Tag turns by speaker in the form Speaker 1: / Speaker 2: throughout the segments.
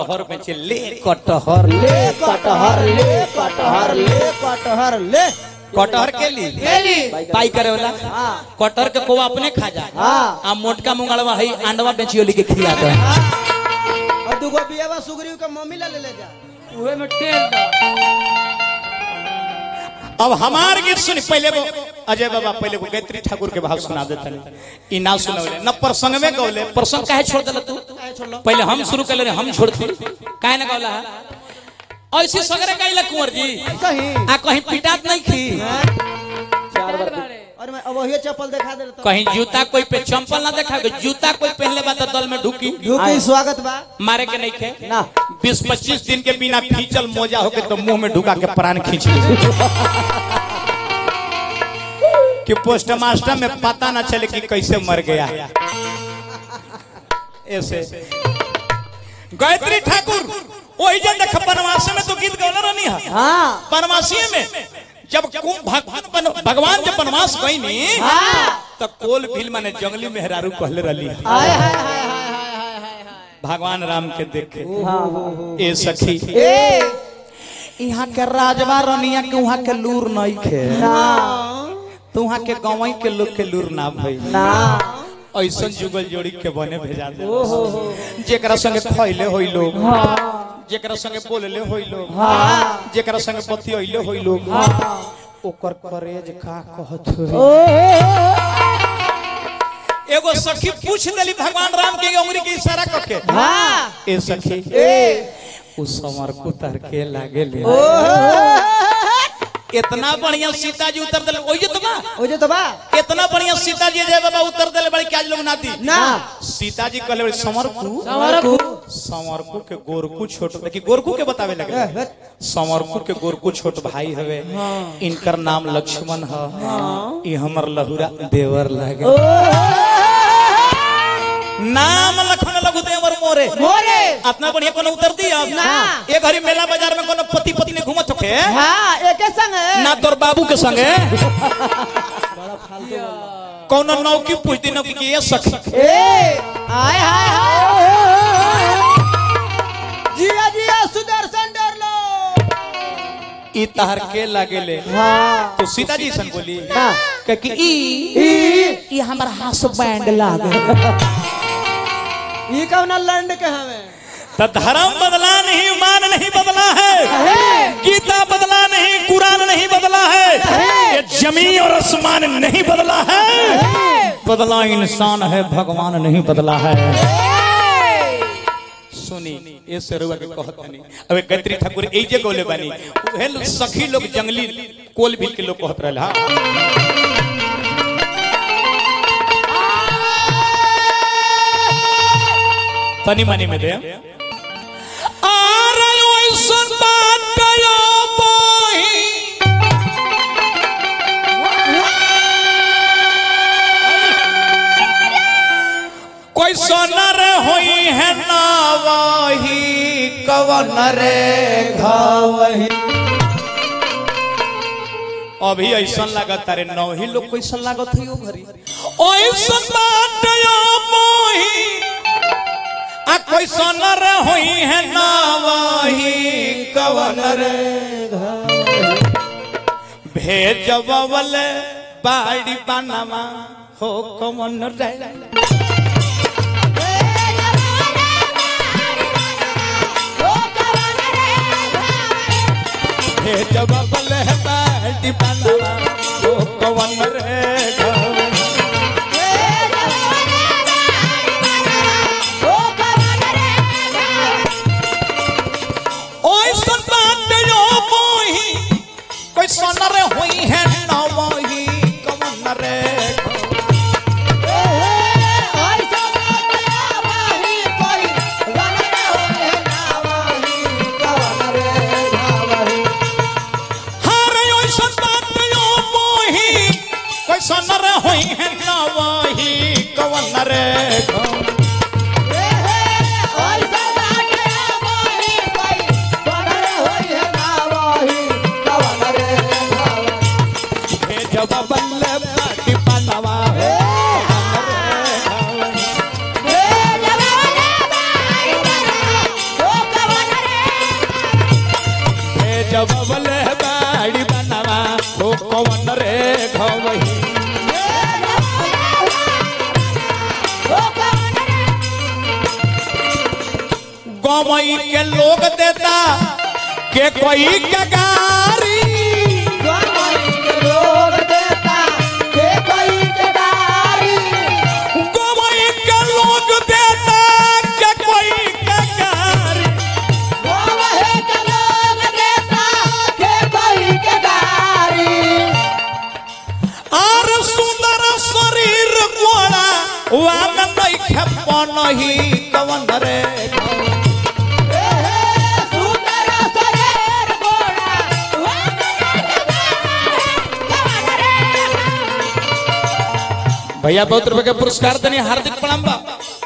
Speaker 1: कटहर में से ले कटहर
Speaker 2: ले कटहर ले कटहर ले कटहर ले
Speaker 1: कटहर के ली
Speaker 2: ली।
Speaker 1: पाई करे वाला
Speaker 2: हाँ।
Speaker 1: कटहर के कोवा अपने खा जा
Speaker 2: हाँ।
Speaker 1: आ मोटका मुंगड़वा है अंडवा बेचियो लिखे खिला दे
Speaker 2: और दूगो बियावा सुग्रीव के मम्मी ला ले ले जा
Speaker 3: उहे में टेल दा
Speaker 1: अब हमार गीत सुन पहले वो अजय बाबा पहले वो गायत्री ठाकुर के भाव सुना देते ई ना सुनवले न प्रसंग में गौले प्रसंग काहे छोड़ देला तू
Speaker 2: काहे छोड़लो
Speaker 1: पहले हम शुरू कर ले हम छोड़ती काहे ना गौला है ऐसे सगरे गाइला कुंवर जी
Speaker 2: सही
Speaker 1: आ कहीं पिटात नहीं खी
Speaker 2: चार बार
Speaker 3: बारे।
Speaker 2: और मैं अब वही चप्पल दिखा दे तो
Speaker 1: कहीं जूता कोई पे चंपल ना देखा जूता कोई पहनले बा तो दल में ढुकी
Speaker 2: ढूकी स्वागत बा
Speaker 1: मारे के नहीं खे
Speaker 2: ना
Speaker 1: बीस पच्चीस दिन के बिना फीचल मोजा होके तो मुंह में ढुका के प्राण खींच ली कि पोस्ट मास्टर में पता ना चले कि कैसे मर गया ऐसे गायत्री ठाकुर वही जन देख बनवासी में तो गीत गौला रहनी है
Speaker 2: हाँ
Speaker 1: बनवासी में जब कुम- भगवान बन- भगवान जब बनवास गईनी तो कोल भील माने जंगली मेहरारू कहले रहली है
Speaker 2: हाय हाय हाय हाय हाय हाय हाय हाय
Speaker 1: भगवान राम के देखे
Speaker 2: हाँ हाँ
Speaker 1: ए सखी
Speaker 2: ए
Speaker 1: यहाँ के राजवा रनिया के वहाँ के लूर नहीं खे
Speaker 2: ना
Speaker 1: तो वहाँ के गाँव के लोग के लूर ना भई
Speaker 2: ना
Speaker 1: ऐसा जुगल जोड़ी के बने भेजा दे जेकरा संगे खैले होई लोग जेकरा संगे बोलले होई लोग जेकरा संगे बतियले होई लोग ओकर करेज का कहत होई एगो सखी पूछ देली भगवान राम के उंगली के इशारा करके
Speaker 2: हाँ
Speaker 1: ए सखी
Speaker 2: ए
Speaker 1: उ समर कुतर के लागे ले इतना बढ़िया सीता जी उतर दिले ओये तो बा
Speaker 2: ओ जो तो बा
Speaker 1: इतना बढ़िया सीता जी जय बाबा उतर दिले बड़ी क्या लोग नाती
Speaker 2: ना
Speaker 1: सीता जी कहले बड़ी समरकू
Speaker 2: हमारा
Speaker 1: समरकू के गोरकू छोट देखी गोरकू के बतावे लगे समरकू के गोरकू छोट भाई हवे इनकर नाम लक्ष्मण ह ई हमर लहुरा देवर लागे नाम लखन लघु देवर मोरे
Speaker 2: मोरे
Speaker 1: अपना बढ़िया कोनो उतर दी अब
Speaker 2: ना।
Speaker 1: ए घड़ी मेला बाजार में कोनो पति पत्नी ने घूमत होके
Speaker 2: हाँ एके संग है
Speaker 1: ना तोर बाबू के संगे कोनो नौकी पूछती नौकी की ये सखी
Speaker 2: ए हाय हाय हाय जिया जिया सुदर्शन डर लो
Speaker 1: ई तहर के लागेले
Speaker 2: हाँ
Speaker 1: तो सीता जी सन बोली
Speaker 2: हाँ
Speaker 1: कह कि ई ई हमर हास बैंड लागे
Speaker 2: ये कौन लंड के हमें
Speaker 1: तो धर्म बदला नहीं मान नहीं बदला है गीता बदला नहीं कुरान नहीं बदला है ये जमीन और आसमान नहीं बदला है बदला इंसान है भगवान नहीं बदला है सुनी ये सरुआ के कहत नहीं अबे गैत्री ठाकुर ए जे गोले बानी उहे लोग सखी लोग जंगली कोल भील के लोग कहत रहल हा तनी मनी में दे आरे ओइसन बात कयो बोही कोई सोनर होई है ना वही कवन रे घावही अभी ऐसा लागत अरे नौ ही लोग कैसन लागत है घरी ऐसन बात यो मोही आ कोई सोनर होई है ना वही कवन रे भेजबल बाड़ी बनवा हो कवन रे भेजबल बाड़ी बनवा हो कवन रे घावही। ओए सुन बात यो मोही कोई सोनर हुई है ना मोही कवन रे गमई के लोग देता के कोई के गारी
Speaker 2: लोग देता के कोई केदारी
Speaker 1: गमई के लोग देता के कोई के गारी
Speaker 2: गोवहे के लोग देता के कोई केदारी
Speaker 1: आर सुंदर शरीर गोरा वाम नहीं खेपन ही कवन रे
Speaker 2: ए हे सुंदर शरीर गोरा
Speaker 1: भैया बहुत रुपए के पुरस्कार देने हार्दिक प्रणाम बा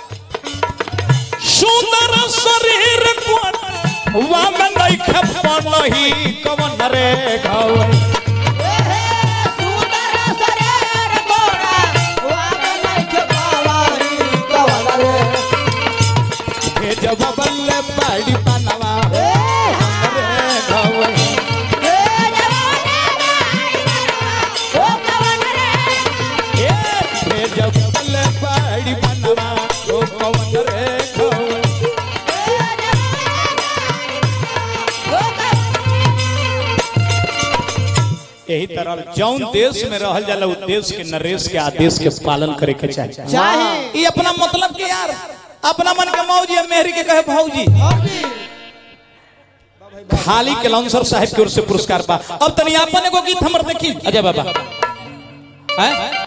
Speaker 1: सुंदर शरीर गोरा वाम नहीं खेपन ही कवन रे घाव
Speaker 2: ए हे सुंदर शरीर गोरा वाग नहीं पावारी कवन रे
Speaker 1: हे जब बल्ले पाड़ी बनवा
Speaker 2: ए
Speaker 1: रे घाव
Speaker 2: ए ओ कवन रे
Speaker 1: हे जब बल्ले पाड़ी बनवा ओ कवन रे घाव यही तरह जौन देश में रहल जाला उ देश के नरेश के आदेश के पालन करे के चाहिए
Speaker 2: चाहे
Speaker 1: ये अपना मतलब के यार अपना मन के मौजी है मेहरी के कहे भौजी खाली के लॉन्सर साहब की ओर से पुरस्कार पा अब तनी आपन एगो गीत हमर देखी अजय बाबा हैं